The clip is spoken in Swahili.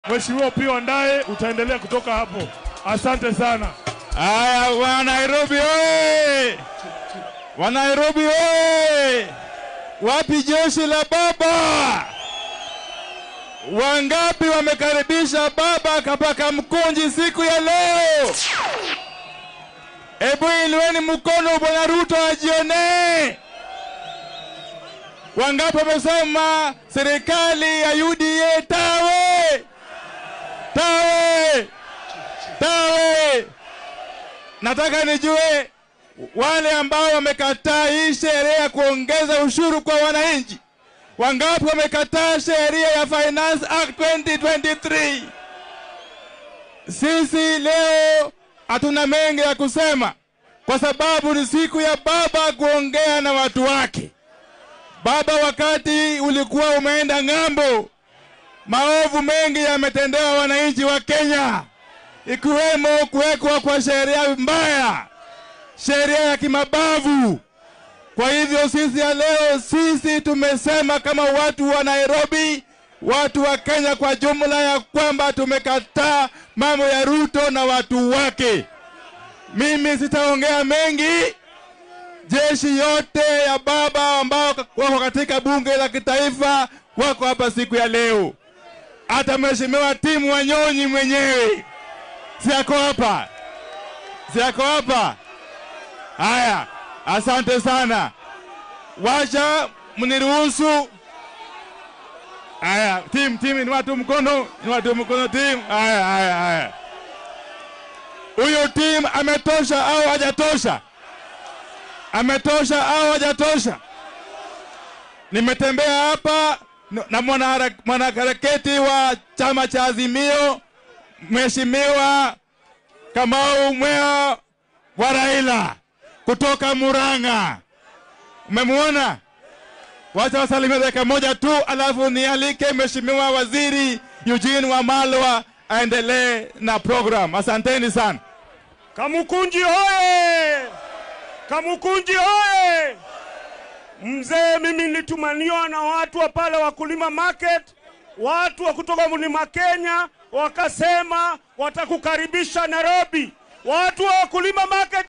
Mheshimiwa Opiyo Wandayi, utaendelea kutoka hapo. Asante sana. Haya, wa Nairobi oye! Wa Nairobi oye! Wapi jeshi la baba? Wangapi wamekaribisha baba kapaka mkunji siku ya leo? Ebu inueni mkono, bwana Ruto ajionee. Wangapi wamesema serikali ya UDA tawe tawe tawe? Nataka nijue wale ambao wamekataa hii sheria ya kuongeza ushuru kwa wananchi, wangapi wamekataa sheria ya Finance Act 2023? Sisi leo hatuna mengi ya kusema, kwa sababu ni siku ya baba kuongea na watu wake. Baba, wakati ulikuwa umeenda ng'ambo, maovu mengi yametendewa wananchi wa Kenya, ikiwemo kuwekwa kwa sheria mbaya, sheria ya kimabavu. Kwa hivyo sisi ya leo, sisi tumesema kama watu wa Nairobi, watu wa Kenya kwa jumla, ya kwamba tumekataa mambo ya Ruto na watu wake. Mimi sitaongea mengi. Jeshi yote ya baba ambao wako katika bunge la kitaifa wako hapa siku ya leo. Hata mheshimiwa Timu Wanyonyi mwenyewe si ako hapa, si ako hapa. Haya, asante sana. Wacha mniruhusu. Haya, timu timu, ni watu mkono, ni watu mkono timu. Haya, haya, haya. Huyo timu ametosha au hajatosha? Ametosha au hajatosha? Nimetembea hapa na mwanahara- mwanaharakati wa chama cha Azimio, Mheshimiwa Kamau Mwea wa Raila kutoka Murang'a. Umemwona? Wacha wasalimia dakika moja tu, alafu nialike Mheshimiwa Waziri Eugene Wamalwa aendelee na program. Asanteni sana. Kamukunji hoye! Kamukunji hoye! Mzee, mimi nilitumaniwa na watu wa pale Wakulima Market, watu wa kutoka Mlima Kenya wakasema watakukaribisha Nairobi. Watu wa Wakulima Market